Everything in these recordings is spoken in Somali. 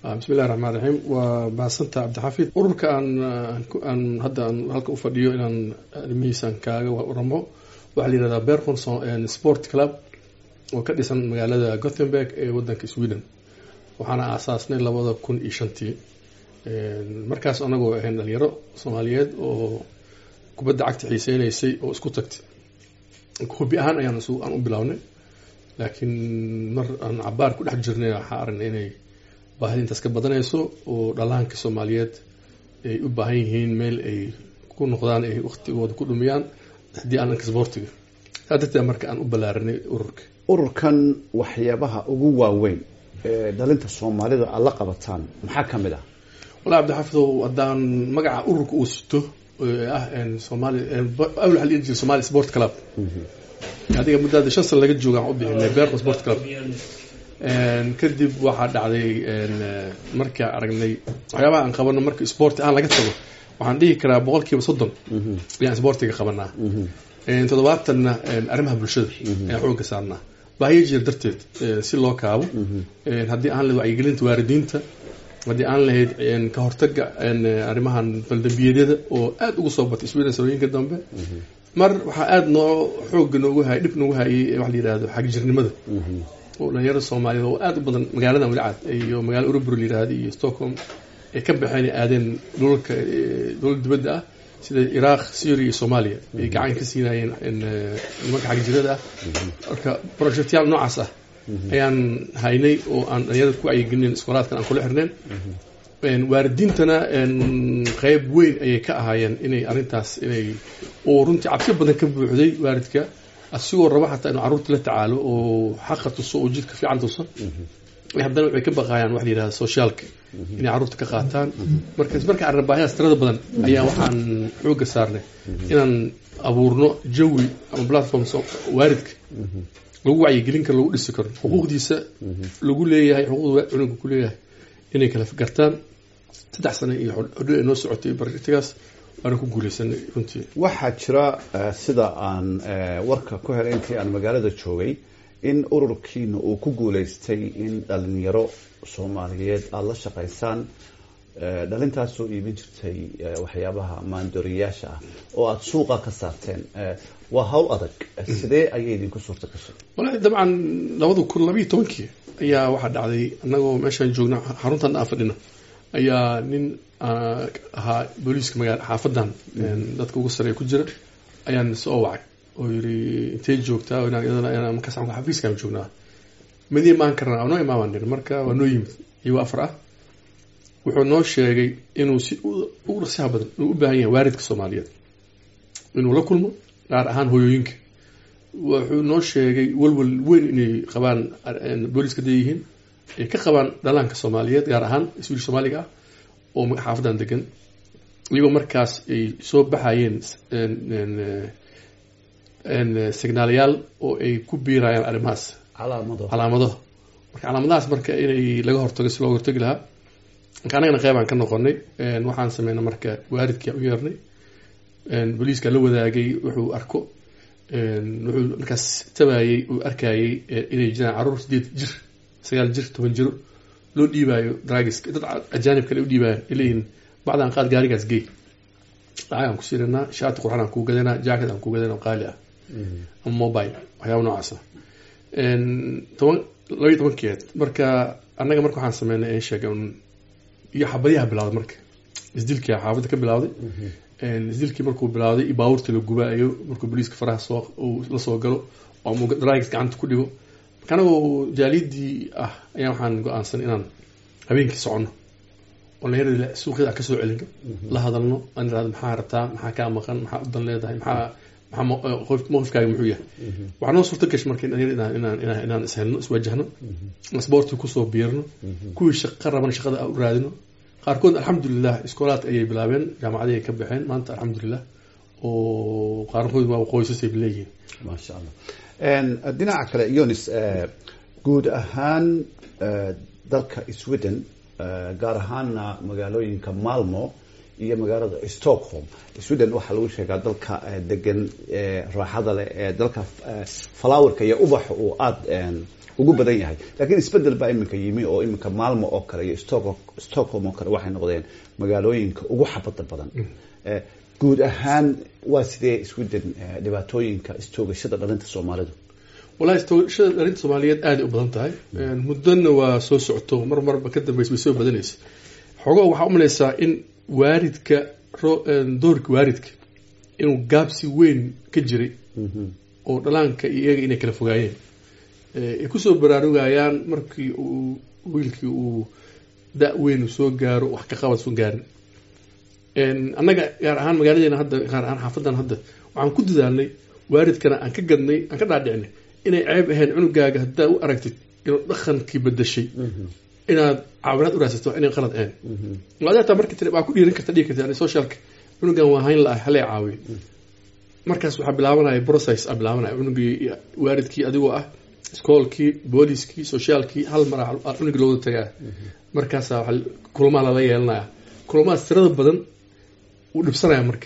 bismillahi raxmaan raxiim waa mahadsantaa cabdixafiid ururka aan aan hadda aan halka u fadhiyo inaan arrimihiisaan kaaga waramo waxaa la yihahdaa bercon sport club oo ka dhisan magaalada gothenburg ee wadanka sweden waxaana aasaasnay labada kun iyo shantii markaas anagoo ahayn dhalinyaro soomaaliyeed oo kubadda cagta xiiseynaysay oo isku tagtay hobi ahaan ayaan aan u bilownay laakiin mar aan cabaar ku dhex jirnay waxaa aragnay inay baahida intaas ka badanayso oo dhallaanka soomaaliyeed ay u baahan yihiin meel ay ku noqdaan ay waqtigooda ku dhumiyaan haddii aan dhanka sboortiga saa darteed marka aan u ballaarinay ururka ururkan waxyaabaha ugu waaweyn ee dhalinta soomaalida aad la qabataan maxaa ka mid ah wallahi cabdixaafidow haddaan magaca ururka uu sito ah somaali awal waxaa la dhihi jiray somali sport club adiga muddaada shan sana laga jooga aan u bixinay berco sport club kadib waxaa dhacday markaa aragnay waxyaabaha aan qabano marka sporti aan laga tago waxaan dhihi karaa boqol kiiba soddon ayaan sportiga qabanaa toddobaatanna arrimaha bulshada ayaan xooga saarnaa baahiyo jir darteed si loo kaabo haddii aan lahayd wacyigelinta waalidiinta haddii aan lahayd ka hortaga arrimahan baldambiyeedyada oo aada ugu soo batay sweden sanooyinka dambe mar waxaa aada noo xooga noogu hayay dhib noogu hayay waxa la yihahdo xagjirnimada oo dhalinyarada soomaaliyeed oo aada u badan magaaladan weli cad iyo magaala urubur la yihahda iyo stockholm ay ka baxeen ay aadeen dhulalka dhulal dibadda ah sida iraaq syria iyo soomaaliya ay gacan ka siinayeen nimanka xagjirada ah marka projectyaal noocaas ah ayaan haynay oo aan dhalinyarada ku wacyigelinen iskoolaadkan aan kula xirneen waalidiintana qeyb weyn ayay ka ahaayeen inay arrintaas inay oo runtii cabsi badan ka buuxday waalidka asigoo raba xataa inuu carruurta la tacaalo oo xaqa tuso oo jidka fiican tuso haddana waxay ka baqaayaan waxa la yihahda sociaalka inay carruurta ka qaataan marka marka arrinbaahidaas tirada badan ayaa waxaan xooga saarnay inaan abuurno jawi ama platform waalidka lagu wacyigelin karo lagu dhisi karo xuquuqdiisa lagu leeyahay xuquuqda cunugga ku leeyahay inay kala gartaan saddex sano iyo hodho ay noo socotay bartigaas waana ku guuleysanay runtii waxaa jira sida aan warka ku helay intii aan magaalada joogay in ururkiina uu ku guuleystay in dhalinyaro soomaaliyeed aada la shaqaysaan dhalintaasoo iibin jirtay waxyaabaha maandooriyayaasha ah oo aada suuqa ka saarteen waa hawl adag sidee ayay idinku suurta gashay wallahi dabcan labada kun labayo tobankii ayaa waxaa dhacday annagoo meeshaan joogna xaruntan aan fadhino ayaa nin ahaa booliiska magaala xaafadan dadka ugu sareeya ku jira ayaan soo wacay oo yiri intay joogtaa markaas xafiiskaan joognaa madiin maan karnaa noo imaamaan niri marka waa noo yimid iyagoo afar ah wuxuu noo sheegay inuu si ugu dhaqsiha badan inuu u baahan yahay waalidka soomaaliyeed inuu la kulmo gaar ahaan hooyooyinka wuxuu noo sheegay walwal weyn inay qabaan booliiska da yihiin ay ka qabaan dhalaanka soomaaliyeed gaar ahaan iswiil soomaaliga ah oo xaafadan degan iyagoo markaas ay soo baxayeen signaalayaal oo ay ku biirayaan arrimahaas calaamado calaamadaha marka calaamadahaas marka inay laga hortago si looga hortagi lahaa marka annagana qeybaan ka noqonay waxaan sameynay marka waalidkii u yeernay booliiska la wadaagay wuxuu arko wuxuu markaas tabayey uu arkayey inay jiraan carruur sideed jir sagaal jir toban jiro loo dhiibaayo dragiska dad ajaanib kale u dhiibaayo ileeyihin bacdaan qaad gaarigaas gey lacag aan ku siiranaa shaati qurxan aan kuu gadanaa jacket aan kuu gadanaa oo qaali ah ama mobile waxyaaba noocaas ah toban labaiyo tobankeed marka annaga marka waxaan sameynay an sheega iyo xabadyaha bilawday marka isdilkia xaafadda ka bilawday isdilkii markuu bilawday baabuurta la gubaayo markuu boliiska faraha soo la soo galo oo ama dragis gacanta ku dhigo marka anagoo jaaliyadii ah ayaa waxaan go-aansan inaan habeenkii soconno dhalinyaradi suuqyada kasoo celino la hadalno aan irahdo maxaa rabtaa maxaa kaa maqan maxaa udan leedahay maxaa maxaa mowqifkaaga muxuu yahay waxaa noo suurta gashay marka dhalinyar inaan inaan inaan ishelno iswajahno sboortii kusoo biirno kuwii shaqa raban shaqada u raadino qaarkood alxamdulilah iskoolaad ayay bilaabeen jaamacadii ay ka baxeen maanta alxamdulilah oo qaarkood waa qoysasay leeyihiin maasha allah dhinaca kale yonis guud ahaan dalka sweden gaar ahaana magaalooyinka malmo iyo magaalada stockholm sweden waxaa lagu sheegaa dalka degan raaxada leh ee dalka flowerka iyo ubaxa uu aada ugu badan yahay lakiin isbedel baa iminka yimi oo iminka maalmo oo kale iyo stockholm oo kale waxay noqdeen magaalooyinka ugu xabada badan guud ahaan waa sidee sweden dhibaatooyinka istoogashada dhalinta soomaalidu wallahi istoogashada dhalinta soomaaliyeed aaday u badan tahay muddona waa soo socoto mar marba ka dambaysa way soo badanaysa xoogaa waxaa umalaysaa in waaridka doorka waaridka inuu gaabsi weyn ka jiray oo dhalaanka iyo iyaga inay kala fogaayeen ay kusoo baraarugayaan markii uu wiilkii uu da- weyn soo gaaro wax ka qabad soo gaarin annaga gaar ahaan magaaladeena hadda gaar ahaan xaafadan hadda waxaan ku dadaalnay waaridkana aan ka gadnay aan ka dhaadhicinay inay ceeb ahayn cunugaaga haddaa u aragtid inuu dhaqankii bedashay inaad caawinaad u raadsato inay qalad ahayn adeertaa markii tiri baa ku dhiiran karta dhigi karta socialka cunugan waa hayn la-ah halee caawiyo markaas waxaa bilaabanaya process a bilaabanaya cunugii waaridkii adigoo ah iskoolkii booliskii sociaalkii hal mar cunugii looda tagaa markaasaa kulmaa lala yeelanaya kulamahaas tirada badan wuu dhibsanaya marka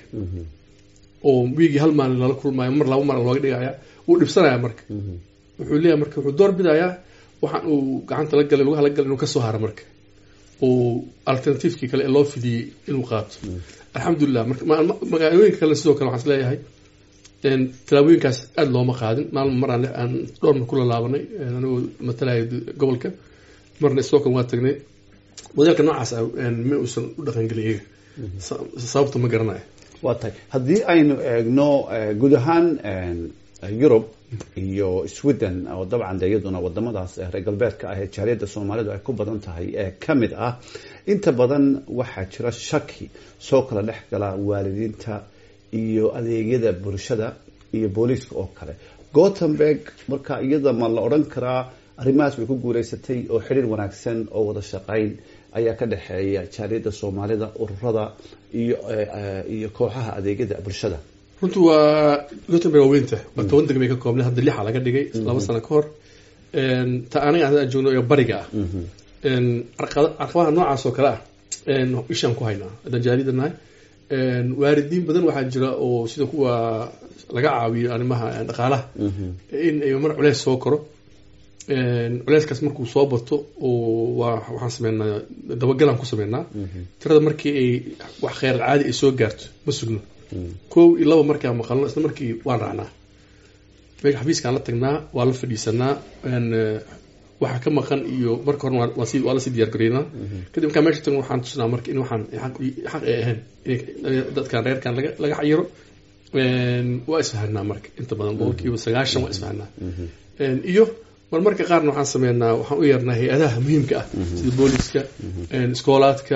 oo wiigii hal maalin lala kulmaayo mar laba mar looga dhigaya wuu dhibsanaya marka wuxuu leeyahay marka wuxuu door bidayaa waxaan uu gacanta la galay lugaha la galay inuu kasoo haro marka oo alternativekii kale ee loo fidiyey inuu qaato alxamdulilah magaalooyinka kale sidoo kale waxaan is leeyahay tallaabooyinkaas aada looma qaadin maalma mar aan dhowr mar kula laabanay anigoo matalaya gobolka marna stockholm waa tagnay modeelka noocaas ma uusan u dhaqangelin iyaga sababta ma garanayo waa tahay haddii aynu eegno guud ahaan yurub iyo sweden oo dabcan de iyaduna wadamadaas reer galbeedka ah ee jaaliyadda soomaalidu ay ku badan tahay ee ka mid ah inta badan waxaa jira shaki soo kala dhex gala waalidiinta iyo adeegyada bulshada iyo booliiska oo kale gothenburg marka iyada ma la odhan karaa arrimahaas way ku guuleysatay oo xidhiir wanaagsan oo wada shaqayn ayaa ka dhexeeya jaaliyadda soomaalida ururada iyo iyo kooxaha adeegyada bulshada runtu waa gothenburg waa weynta waa toban degmay ka koobnay hadda lixa laga dhigay laba sano ka hor ta aniga aan joogno ee bariga ah carqabaha noocaas oo kale ah ishaan ku haynaa haddaan jaaliyadda nahay waalidiin badan waxaa jira oo sida kuwa laga caawiyo arrimaha dhaqaalaha in ay mar culeys soo koro culeyskaas markuu soo bato oo waa waxaan sameynaa dabagalaan ku sameynaa tirada markii ay wax kheyr caadi ay soo gaarto ma sugno kow iyo laba markaa maqalno isla markii waan raacnaa meesha xafiiskaan la tagnaa waa la fadhiisanaa waxa ka maqan iyo marka hore waa lasii diyaar gareynaa kadib markaa meesha tagno waxaan tusinaa marka in waxaan xaq ay ahayn in dadkan reerkan laga laga xayiro waa isfahanaa marka inta badan boqolkiiba sagaashan waa isfahanaa iyo marmarka qaarna waxaan sameynaa waxaan u yeernaa hay-adaha muhiimka ah sida booliska iskoolaadka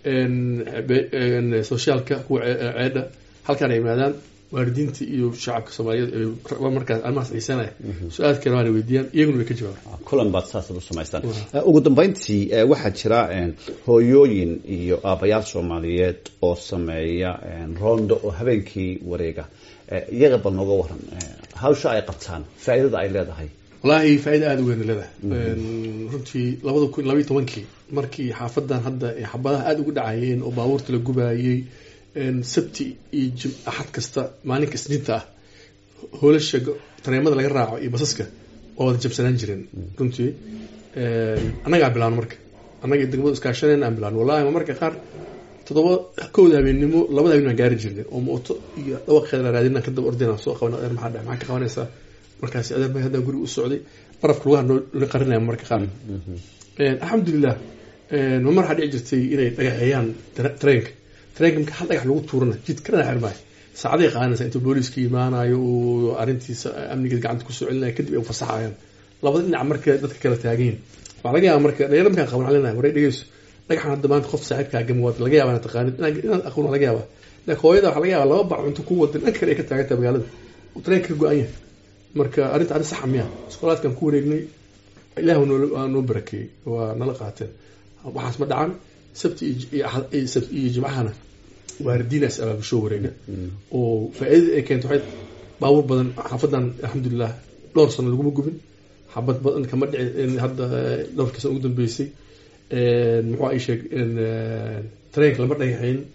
sociaalka kuwa ceedha halkaan ay yimaadaan waalidiinta iyo shacabka soomaaliyeed markaas arrimahaas xiisanaya su-aal waana weydiiyaan iyaguna way ka jawaabaan kulan baad saasad u samaystaan ugu dambeyntii waxaa jira hooyooyin iyo aabayaal soomaaliyeed oo sameeya roondo oo habeenkii wareega iyaga bal nooga waran hawsha ay qabtaan faa'iidada ay leedahay wallaahi faa-ida aada u weyn leedahay runtii labada kun labayo tobankii markii xaafadan hadda ay xabadaha aada ugu dhacayeen oo baabuurta la gubaayey sabti iyo jim axad kasta maalinka isniinta ah hoolasha tareemada laga raaco iyo basaska waa wada jabsanaan jireen runtii annagaa bilaano marka annaga degmada iskaashaneen aan bilaano wallahi ma marka qaar toddoba kowda habeennimo labada habeen aan gaari jirnay oo mooto iyo dhawaqeeda la raadinaan kadaba ordinaan soo qaban adeer maxaa dhe maxaa ka qabanaysaa markaasi adeer bay haddaan guriga u socday barafka lugaha noo qarinaya marka qaar alxamdulilah ma mar waxaa dhici jirtay inay dhagaxeeyaan tareenka tareenka marka hal dhagax lagu tuurana jid kana xirmaayo saacaday qaadanaysa inta booliiska imaanayo uu arrintiisa amnigeed gacanta kusoo celinaya kadib ay fasaxayaan labada dhinac marka dadka kala taagayin waxaa laga yaaba marka dhalinyaro markaan qaban calinaya waray dhegeyso dhagaxan hadda maanta qof saaxiibkaa gami waad laga yaaba inaad taqaanid inaad aqoon laga yaaba laakiin hooyada waxaa laga yaaba laba bac cunto ku wadan dhan kale ay ka taagantaha magaalada uu tareenka ka go-an yahay marka arrinta arrin saxa miya iskoolaadkan ku wareegnay ilaah waa noo barakeeyey waa nala qaateen waxaas ma dhacan sabti iyo jimcahana waaridiinaas abaabusho wareega oo faa-idada ay keento waxay baabuur badan xaafadan alxamdulilah dhowr sano laguma gubin xabad badan kama dhici hadda dhowrkii sano ugu dambeysay muxuu ay sheeg tareenka lama dhagaxayn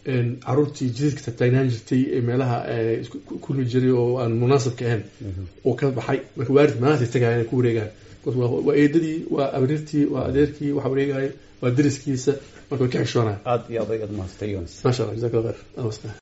caruurtii jidadka tagtaagnaan jirtay ee meelaha kulmi jiray oo aan munaasabka ahayn oo ka baxay marka waalid maanta tagaya inay ku wareegaan waa eedadii waa abrirtii waa adeerkii waxa wareegaya waa dariskiisa marka way ka xishoonaya aad iyo adag aad mahadstay yunis maasha allah jazakallah khayr